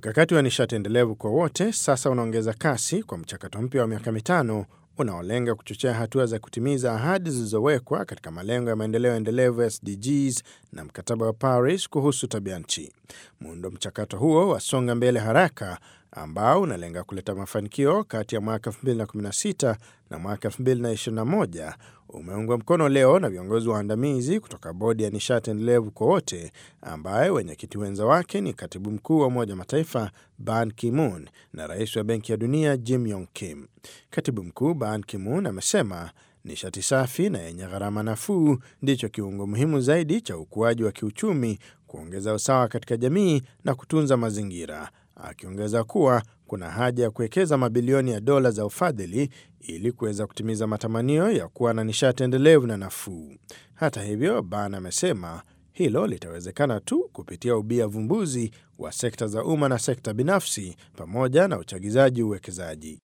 Mkakati wa nishati endelevu kwa wote sasa unaongeza kasi kwa mchakato mpya wa miaka mitano unaolenga kuchochea hatua za kutimiza ahadi zilizowekwa katika malengo ya maendeleo endelevu SDGs na mkataba wa Paris kuhusu tabia nchi. Muundo mchakato huo wasonga mbele haraka, ambao unalenga kuleta mafanikio kati ya mwaka 2016 na mwaka 2021 umeungwa mkono leo na viongozi waandamizi kutoka bodi ya nishati endelevu kwa wote, ambaye wenyekiti wenza wake ni katibu mkuu wa Umoja Mataifa Ban Ki-moon na rais wa Benki ya Dunia Jim Yong Kim. Katibu mkuu Ban Ki-moon amesema nishati safi na yenye gharama nafuu ndicho kiungo muhimu zaidi cha ukuaji wa kiuchumi, kuongeza usawa katika jamii na kutunza mazingira, akiongeza kuwa kuna haja ya kuwekeza mabilioni ya dola za ufadhili ili kuweza kutimiza matamanio ya kuwa na nishati endelevu na nafuu. Hata hivyo, Ban amesema hilo litawezekana tu kupitia ubia vumbuzi wa sekta za umma na sekta binafsi pamoja na uchagizaji uwekezaji.